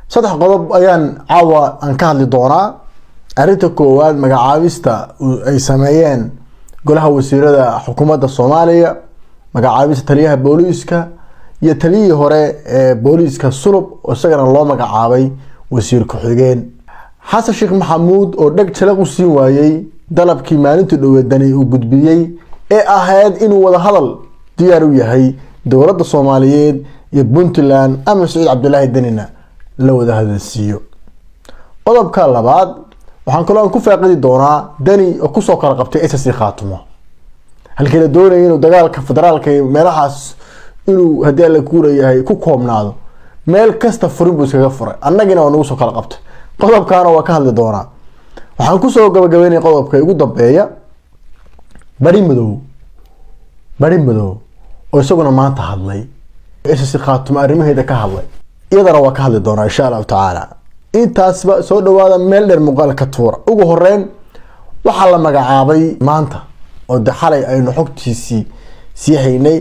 saddex qodob ayaan caawa aan ka hadli doonaa arrinta koowaad magacaabista ay sameeyeen golaha wasiirada xukuumadda soomaaliya magacaabista taliyaha booliiska iyo taliyihii hore ee booliiska sulub oo isagana loo magacaabay wasiir ku-xigeen xasan sheekh maxamuud oo dheg jalaq u siin waayey dalabkii maalintii dhoweedani uu gudbiyey ee ahayd inuu wadahadal diyaar u yahay dowladda soomaaliyeed iyo puntland ama saciid cabdilaahi denina la wada hadalsiiyo qodobka labaad waxaan kaloo aan ku faaqidi doonaa deni oo kusoo kala qabtay ss khaatumo halkii la doonaya inuu dagaalka federaalka iyo meelahaas inuu haddii alla kuurayahay ku koobnaado meel kasta furin buu iskaga furay annagina waa nagu soo kala qabtay qodobkaana waa ka hadli doonaa waxaan kusoo gabagabeynaya qodobka ugu dambeeya bari madow bari madow oo isaguna maanta hadlay ss khaatumo arrimaheeda ka hadlay iyadana waa ka hadli doonaa insha allahu tacaala intaasba soo dhawaada meel dheer muuqaalka tuura ugu horeyn waxaa la magacaabay maanta oo de xalay aynu xogtiisii sii haynay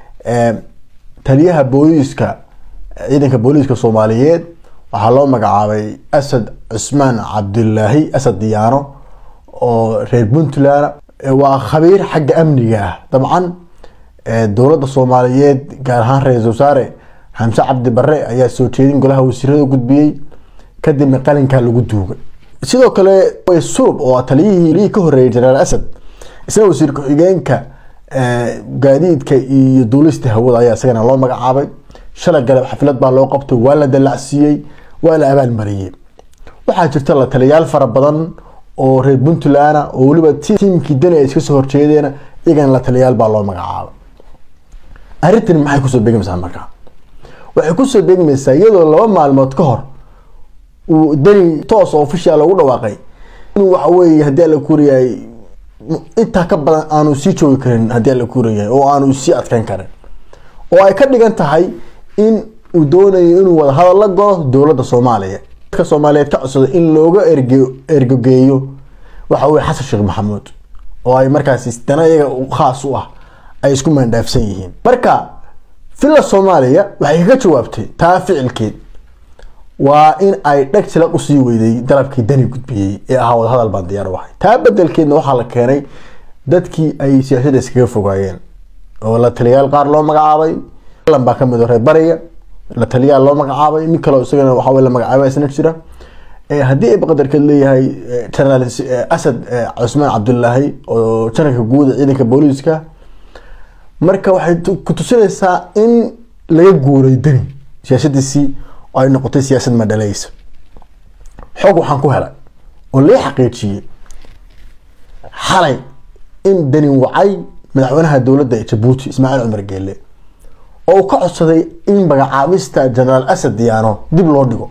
taliyaha booliiska ciidanka booliiska soomaaliyeed waxaa loo magacaabay asad cusmaan cabdilaahi asad diyaano oo reer puntland waa khabiir xagga amniga ah dabcan dowladda soomaaliyeed gaar ahaan ra-isul wasaare xamse cabdi bare ayaa soo jeedin golaha wasiirada gudbiyey kadibna qalinkaa lagu duugay sidoo kale sulub oo taliyihii ka horeeyay jenaraal asad isna wasiir ku-xigeenka gaadiidka iyo duulista hawada ayaa isagana loo magacaabay shalay galab xaflad baa loo qabtay waa la dalacsiiyey waa la abaalmariyey waxaa jirta la taliyaal fara badan oo reer puntland oo weliba tiimkii dani ay iska soo horjeedeen iyagana la taliyaal baa loo magacaabay arrintan maxay kusoo beegmaysaa markaa waxay kusoo beegmaysaa iyadoo laba maalmood ka hor uu dani toos oo official ugu dhawaaqay inuu waxa weeye haddii alla kuurayahay intaa ka badan aanu sii joogi karin haddii alla kuurayahay oo aanu sii adkeyn karin oo ay ka dhigan tahay in uu doonayo inuu wada hadal la galo dowladda soomaaliya dadka soomaaliyeed ka codsaday in looga erge ergogeeyo waxa weye xasan sheekh maxamuud oo ay markaasi dana iyaga khaas u ah ay isku maandhaafsan yihiin marka villa soomaaliya waxay kaga jawaabtay taa ficilkeed waa in ay dheg silaq usii weyday dalabkii dani gudbiyey ee ahaa wadahadal baan diyaar u ahay taa bedelkeedna waxaa la keenay dadkii ay siyaasadda iskaga fogaayeen oo la taliyayaal qaar loo magacaabay lan baa kamid reer bariga la taliyaal loo magacaabay mid kaleo isagana waxaa la magacaabay isna jira haddii ay baqadarkeed leeyahay generaal asad cusmaan cabdulaahi oo janarka guuda ciidanka booliiska marka waxay ku tusinaysaa in laga guuray deni siyaasadiisii oo ay noqotay siyaasad madhalaysa xoog waxaan ku helay oo lee xaqiijiyey xalay in deni wacay madaxweynaha dowladda ee jabuuti ismaaciil cumar geele oo uu ka codsaday in magacaabista generaal asad diyaano dib loo dhigo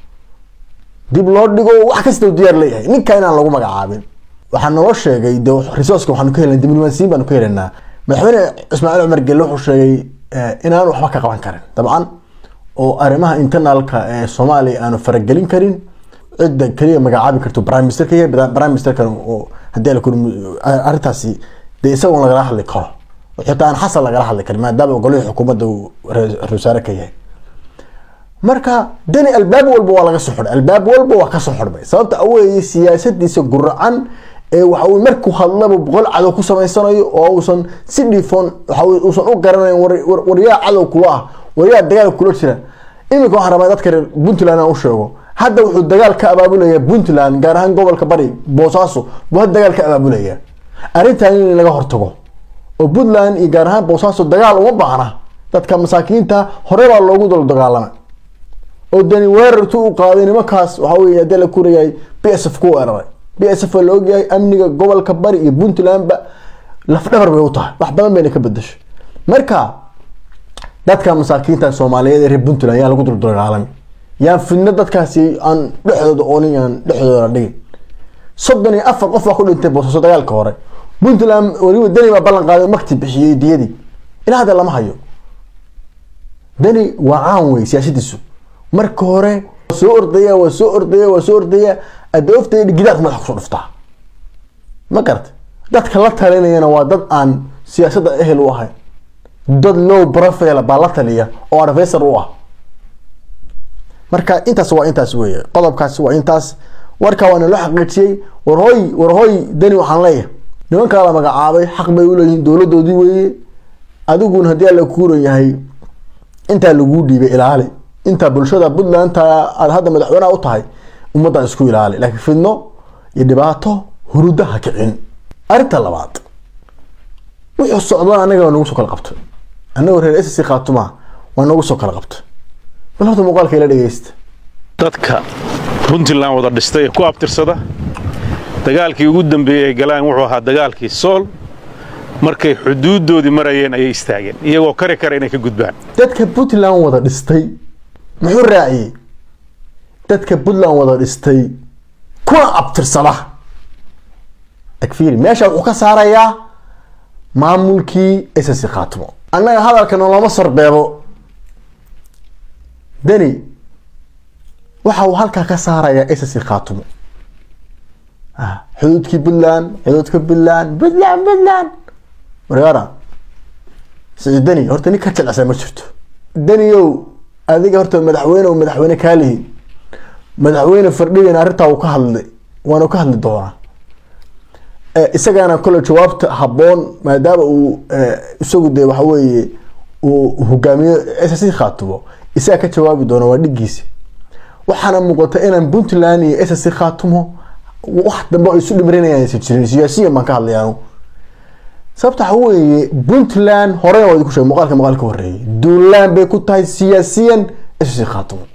dib loo dhigo wax kasta diyaar leeyahay ninka inaan lagu magacaabin waxaa naloo sheegay de resourceka waxaanu ka helna diblomaasiyin baanu ka helanaa madaxweyne ismaaciil cumar geele wuxuu sheegay inaan waxba ka qaban karin dabcan oo arrimaha internalka ee soomaaliya aanu faragelin karin cidda keliya magacaabi karto prime minister ka yahay prime ministerkan oo haddii la kuri arrintaasi dee isagoon lagala hadli karo xitaa aan xasan lagala hadli karin maadaama golihii xukuumadda uu ra-isul wasaare ka yahay marka dani albaab walba waa laga soo xidhay albaab walba waa kasoo xidhmay sababta aweeye siyaasadiisa guracan ee waxa uu markuu hadlaba boqol cadow ku samaysanayo oo uusan si dhiifoon waxa uusan u garanayn waryaa cadow kula ah waryaa dagaal kula jira iminka waxaan rabaa dadka reer puntland aan u sheego hadda wuxuu dagaal ka abaabulaya puntland gaar ahaan gobolka bari boosaaso buu hadda dagaal ka abaabulaya arrintan in laga hortago oo puntland iyo gaar ahaan boosaaso dagaal uma baahna dadka masaakiinta hore baa loogu dal dagaalamay oo dani weerartu u qaaday nimankaas waxa weye haddii la kurayahay b s f ku weeraray b s f la ogyahay amniga gobolka bari iyo puntlandba lafdhabar bay u tahay wax badan bayna ka bedashay marka dadka masaakiinta soomaaliyeed ee reer puntland yaa lagu dul dagaalamay yaan fidno dadkaasi aan dhexdooda oonin aan dhexdooda dhigin soddon iyo afar qof baa ku dhintay boosaaso dagaalka hore puntland weliba deni baa ballan qaaday makti bixiyey diyadii ilaa hadda lama hayo deni waa caan wey siyaasadiisu marka hore soo ordaya waa soo ordaya waa soo ordaya adooftay gidaarku madaxa kusoo dhuftaa ma garata dadka la talinayana waa dad aan siyaasadda ehel u ahayn dad low profile baa la taliya oo advisor u ah marka intaas waa intaas weeye qodobkaasi waa intaas warka waa naloo xaqiijiyey warhooy warhooy dani waxaan leeyahay nimankaa la magacaabay xaq bay uleeyihiin dowladoodii weeye adiguna haddii alla kuuran yahay intaa laguu dhiibay ilaali intaa bulshada puntland aad hadda madaxweynaha u tahay ummaddan isku ilaali laakiin fidno iyo dhibaato huruda ha kicin arrinta labaad wuxuu socdaan anaga waa nagu soo kala qabtay anagoo reer ss khaatumaa waa nagu soo kala qabtay bal horta muuqaalka ila dhegeysta dadka puntland wada dhistay ee ku abtirsada dagaalkii ugu dambeeyey ay galaan wuxuu ahaa dagaalkii sool markay xuduuddoodii marayeen ayay istaageen iyagoo kari kara inay ka gudbaan dadka puntland wada dhistay muxuu raaciyey dadka puntland wada dhistay kuna abtirsada agfiiri meesha wuxuu ka saarayaa maamulkii ss khaatimo annaga hadalka noloma sarbeebo deni waxa uu halkaa ka saarayaa ss khaatimo xuduudkii puntland xuduudka puntland puntland puntland wargaara siciid deni horta nin ka jeclasa ma jirto deniow adiga horta madaxweyne u madaxweyne kaalihi madaxweyne fardhigan arrintaa uu ka hadlay waanu ka hadli doonaa isagana kole jawaabta habboon maadaama uu isagu dee waxa weeye uu hogaamiyo ss khaatumo isaga ka jawaabi doona waa dhigiisi waxaana muuqata inaan puntland iyo ss khaatumo wax dambe ay isu dhimrinayaan aysan jirin siyaasiyan baan ka hadlayaanu sababta waxa weeye puntland horena waa idinku sheegay muuqaalka muuqaalka ka horreeyay duulaan bay ku tahay siyaasiyan ss khaatumo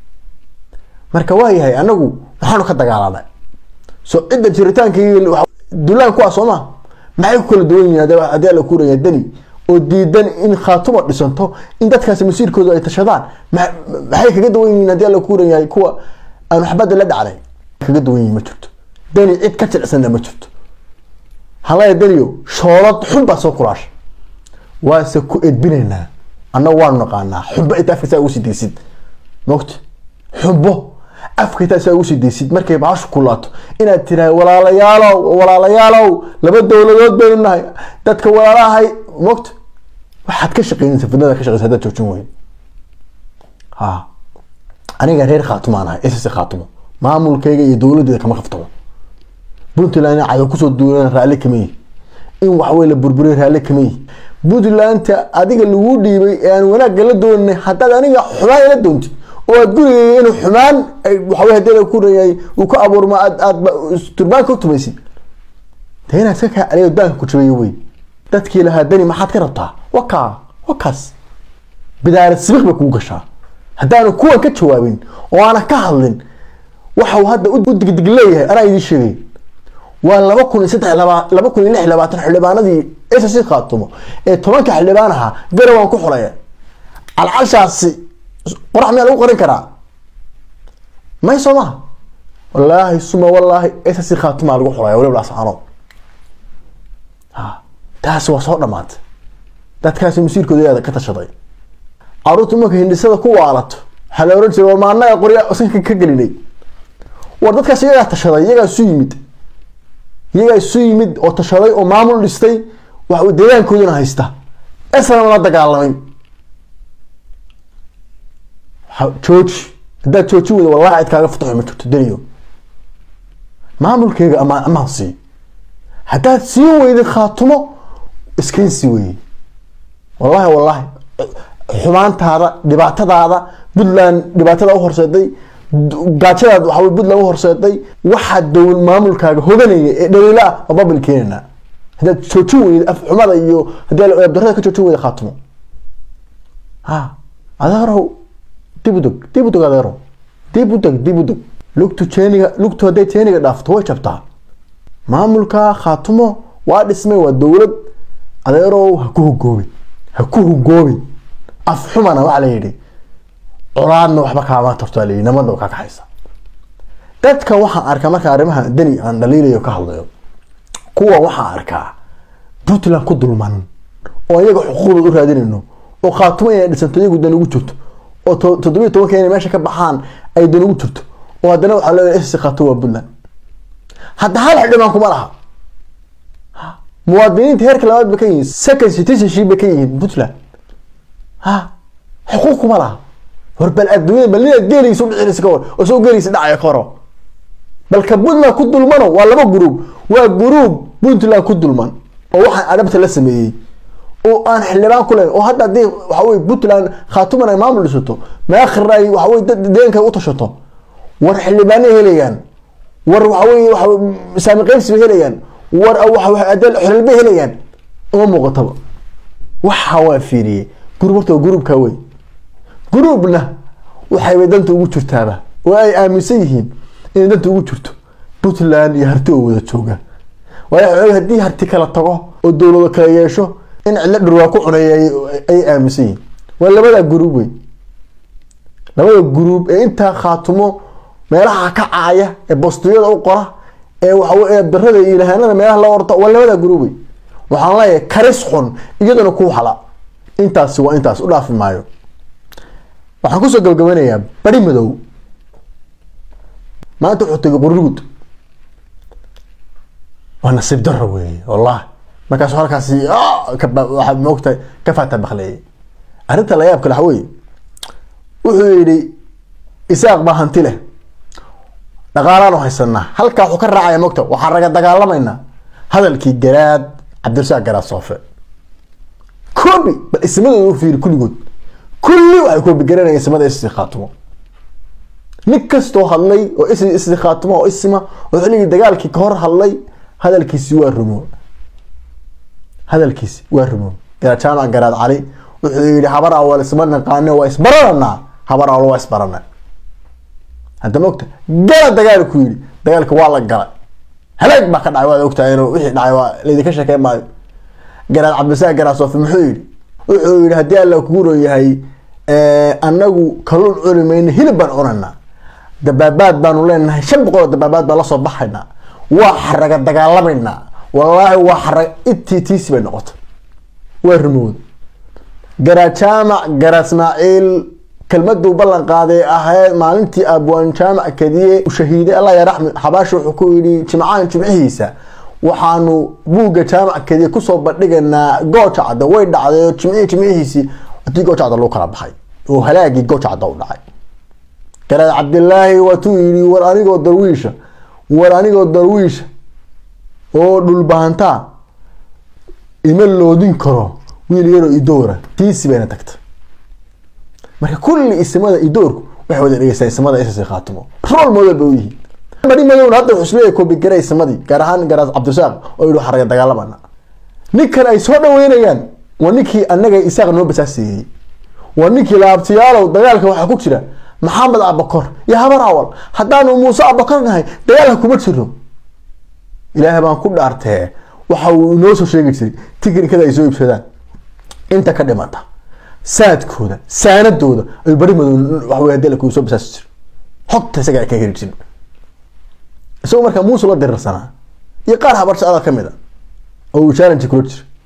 marka waa yahay anagu waxaanu ka dagaalanay so cidda jiritaankii duulaan kuwaa soo ma maxay ku kala duwan yihiin haddii alla kuuraya deni oo diidan in khaatuma dhisanto in dadkaasi masiirkooda ay tashadaan maxay kaga duwan yihiin haddii alla kuuran yahay kuwa aan waxbada la dhacnay kaga duwan yihiin ma jirto deni cid ka jilicsanna ma jirto halaya deniyo shoolad xun baa soo kulaasha waase ku edbinaynaa annagu waanu naqaanaa xunbo inta afka saa ugu sii deysid mogta xunbo afka intaa saa ugu sii deysid markay baashu kulaato inaad tirahay walaalayaalow walaalayaalow laba dowladood baynu nahay dadka walaalahay mogta waxaad ka shaqeynaysa fidnada ka shaqeysa haddaad joojin weyn ha aniga reer khaatumaan ahay ss khaatumo maamulkayga iyo dowladeeda kama qaftabo puntland cadow kusoo duulan raalli kama yihi in waxwey la burburiy raalli kama yihi puntlandta adiga lagu dhiibay ee aan wanaagga la doonay haddaad aniga xumaan ila doontid oo aad gurigayga inuu xumaan waxawey hadii kureeyay uu ka abuurma aad aad turbaanka u tumaysid dee inaad iska kaa celiyo daanka ku jabeeyo wey dadkii lahaa dani maxaad ka rabtaa wakaa wakaas bidaarad sibiq bay kugu gashaa haddaanu kuwan ka jawaabin oo aanan ka hadlin waxa uu hadda u digdig leeyahay anaa idiin sheegay waa laba kun iyo saddex laba laba kun iyo lix iyo labaatan xildhibaanadii ss khaatumo ee tobanka xildhibaan ahaa garawaan ku xulaya calcashaasi qorax miyaa lagu qorin karaa may soo maha wallaahi suma wallaahi ss khaatumaa lagu xulaya waliba laascaanood ha taasi waa soo dhamaatay dadkaasi masiirkooda yaada ka tashaday caruurta marka hindhisada ku waalato waxaa la oran jiray war ma annaga qorya sanka ka gelinay war dadkaas iyagaa tashaday iyagaa isu yimid iyagaa isu yimid oo tashaday oo maamul dhistay wax deegaankoodana haysta esna la dagaalamay jooji haddaad jooji weyda wallahi cid kaaga fataxo ma jirto daniyo maamulkeyga amaan amaan sii haddaad sii weyday khaatumo iskain sii weyey wallahi wallahi xumaantaada dhibaatadaada puntland dhibaatada u horseeday gaajadaad waxaa puntland u horseeday waxaa dowl maamulkaaga hoganaya ee dhaliila ah waa babil keenana haddaad joojin weyda afxumada iyo haddii abdarada ka joojin weyda khaatumo ha adeerow dib u dog dib u dog adeerow dib u dog dib u dog lugtu jeeniga lugtu hadday jeeniga dhaafto way jabtaa maamulka khaatumo waa dhismay waa dowlad adeerow ha ku hugoobin ha ku hugoobin afxumana waxaa la yidhi colaadna waxba kaama tarto la yidhi nabadna kaa kaxaysa dadka waxaan arkaa marka arrimaha dani aan dhaliilayo ka hadlayo kuwa waxaan arkaa puntland ku dulman oo iyaga xuquuqdooda u raadinayno oo khaatumo inay dhisanto iyagu dan ugu jirto oo toddobiyo tobanka inay meesha ka baxaan ay dan ugu jirto oo haddana waxaa leeyahay ss khaatumo waa puntland hadda hal xildhibaan kuma laha muwaadiniinta heerka labaad bay ka yihiin second citizenship bay ka yihiin puntland ha xuquuq kuma laha hor bal adduunyada bal ninaad geeliisa u dhicinaysa ka war oo soo geeliisa dhacaya ka horo balka puntland ku dulmano waa laba gruub waa gruub puntland ku dulman oo waxaan adhabta la sameeyey oo aan xildhibaan ku leyn oo hadda haddii waxa weye puntland khaatuman ay maamul dhisato maakhirna ay waxa weye dad deeganka u tashato war xildhibaanay helayaan war waxa weye waxa saami qaybsi bay helayaan war xolal bay helayaan uma muuqataba waxa waa fiiriyey gruub horta waa gruubka wey gruubna waxaybay danta ugu jirtaaba oo ay aaminsan yihiin inay danta ugu jirto puntland iyo harti oo wada jooga waayo haddii harti kala tago oo dowlado kala yeesho in cidlo dhurwaa ku cunay ay aaminsan yihiin waa labada gruub wey labada gruub ee intaa khaatumo meelaha ka caaya ee bostiyada u qora ee waxawe birada iyo ilahaanada meelaha la orta waa labada gruub wey waxaan leeyahay karis xun iyaduna ku hala intaasi waa intaas u dhaafi maayo waxaan kusoo gabagabanayaa bari madow maanta wuxuu tegay qurugud waa nasiib daro weeye wallahi markaasu halkaasi waxaa moogtahay ka faata bakleeyay arrinta la yaab kale waxa weye wuxuu yidhi isaaq baa hanti leh dhaqaalaanu haysanaa halkaa wuxuu ka raacaya moogta waxaan raga dagaalamaynaa hadalkii garaad cabdirasaaq garaad soofe koobi bal ismadooda u fiiri kulligood kulli waxay koobi garanayaan ismada isi khaatumo nin kastoo hadlay oo is isi khaatumo oo isima oo xilligii dagaalkii ka hor hadlay hadalkiisi waa rumo hadalkiisi waa rumo garaad jaamac garaad cali wuxuu yihi habar awal isma naqaane waa isbarananaa habar awal waa isbarana hadda ma ogta gala dagaal ku yidhi dagaalka waa la galay halaag baa ka dhacay waad ogtahay inuu wixii dhacay waa laydinka sheekey maayo garaad cabdisaaq garaad soofi muxuu yidhi wuxuu yihi haddii alla kugu ron yahay anagu kaluun cuni mayno hilib baan cunanaa dabaabaad baanu leenahay shan boqol oo dabaabaad baan lasoo baxaynaa waa xaraga dagaalamaynaa wallaahi waa xaraga intii tiisi bay noqotay waa rumowda garaad jaamac garaad ismaaciil kelmaduu ballan qaaday ahayd maalintii abwaan jaamac kadiye shahiiday allah yaraxmi xabaashi wuxuu ku yidhi jimcahan jimcihiisa waxaanu buugga jaamac kadiye kusoo bandhigaynaa gooja cadda way dhacday oo jimcihii jimcihiisii hadii gooja cadda lagu kala baxay oo halaagii gooja cadda u dhacay garaad cabdilaahi waatuu yidhi war anigoo darwiisha war anigoo darwiisha oo dhulbahantaa ima loodin karo wiil yaroo idoora tiisi bayna tagtay marka kulli isimada idoorku waxay wada dhegeystaan isimada ss khaatimo rool model bay u yihiin bari madowna hadda wuxuu isleeyahay koobigara isimadii gaar ahaan garaas cabdirasaaq oo yidhi xaraga dagaalamana ninkan ay soo dhaweynayaan waa ninkii annaga isaaq noo basaaseeyey waa ninkii laabtiyaalow dagaalka waxaa ku jira maxamed abakor iyo habar awal haddaanu muuse abakor nahay dagaalka kuma jiro ilaahay baan ku dhaartee waxa uu inoo soo sheegi jiray tiknikada ay soo iibsadaan inta ka dhimata saadkooda saanadooda ay bari madow waxawey hadii la soo basaasi jiro xogta isaga ka heli jirin isagoo markaa muuse la dirirsanaa iyo qaar habar socda ka mid a oo uu challenge kula jira